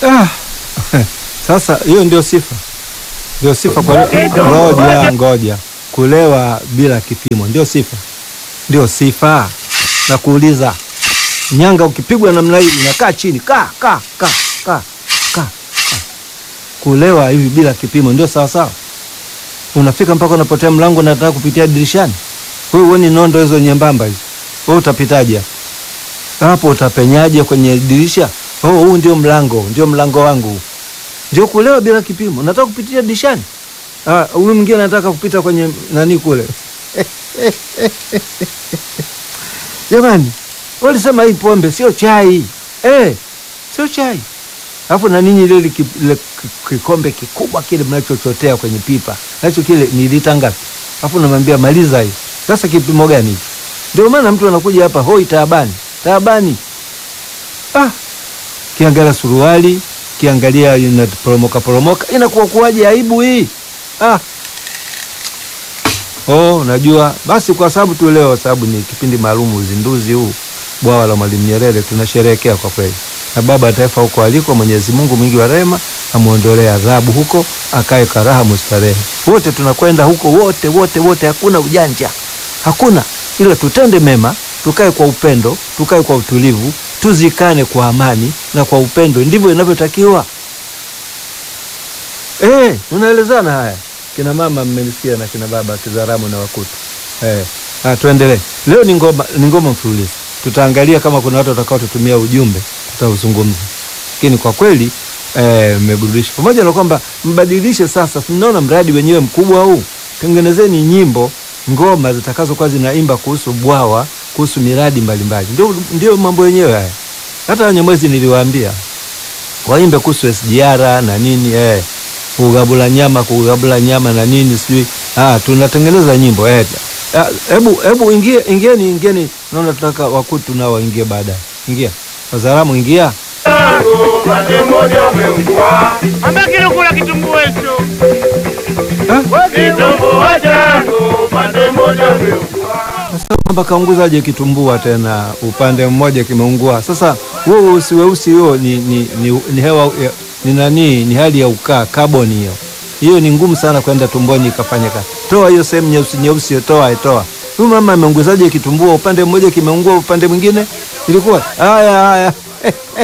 Ah, sasa hiyo ndio sifa, ndio sifa kwa ngoja ngoja, kulewa bila kipimo ndio sifa, ndio sifa. Na kuuliza nyanga, ukipigwa namna hii unakaa chini, ka ka ka ka ka. Kulewa hivi bila kipimo ndio sawa sawa, unafika mpaka unapotea mlango, unataka kupitia dirishani. Wewe uone nondo hizo nyembamba hizo, wewe utapitaje hapo? Utapenyaje kwenye dirisha? Oh, huu ndio mlango, ndio mlango wangu. Ndio kulewa bila kipimo. Nataka kupitia dirishani. Ah, huyu mwingine anataka kupita kwenye nani kule. Jamani, walisema hii pombe sio chai. Eh, sio chai. Alafu na ninyi ile ki- ile ki- kikombe kikubwa kile mnachochotea kwenye pipa. Nacho kile ni lita ngapi? Alafu namwambia maliza hii. Sasa kipimo gani hiki? Ndio maana mtu anakuja hapa hoi taabani. Taabani. Ah, kiangalia suruali, kiangalia inaporomoka poromoka, inakuwa kuwaje aibu hii? Ah. Oh, najua basi, kwa sababu tu leo, sababu ni kipindi maalum, uzinduzi huu bwawa la Mwalimu Nyerere tunasherehekea kwa kweli, na baba wa taifa huko aliko, Mwenyezi Mungu mwingi wa rehema amuondolee adhabu huko, akae karaha mustarehe. Wote tunakwenda huko, wote wote wote, hakuna ujanja, hakuna ila tutende mema, tukae kwa upendo, tukae kwa utulivu, tuzikane kwa amani na kwa upendo, ndivyo inavyotakiwa. Eh, tunaelezana haya. Kina mama mmenisikia na kina baba Kizaramu na Wakutu. Eh, ah, tuendelee. Leo ni ngoma ni ngoma mfululizo. Tutaangalia kama kuna watu watakao tutumia ujumbe, tutauzungumza. Lakini kwa kweli eh, mmeburudisha. Pamoja na kwamba mbadilishe sasa, tunaona mradi wenyewe mkubwa huu. Tengenezeni nyimbo, ngoma zitakazokuwa zinaimba kuhusu bwawa, kuhusu miradi mbalimbali. Ndio ndio mambo yenyewe haya. Hata Wanyamwezi niliwaambia waimbe kuhusu SGR na nini eh, kugabula nyama kugabula nyama na nini sijui. Ah, tunatengeneza nyimbo eh. Ah, Hebu hebu ingie ingieni ingieni, naona tunataka Wakutu nao waingie baadaye. Ingia Wazaramu, ingia Ambia kilokula kitumbua hicho. sasa, kwamba kaunguzaje kitumbua tena upande mmoja kimeungua. Sasa huo weusi weusi huo ni, ni, ni, ni hewa ya- ni nani, ni hali ya ukaa kaboni hiyo hiyo ni ngumu sana kwenda tumboni ikafanya kazi. Toa hiyo sehemu nyeusi nyeusi, toa toa. Huyu mama ameunguzaje kitumbua? Upande mmoja kimeungua, upande mwingine ilikuwa haya haya.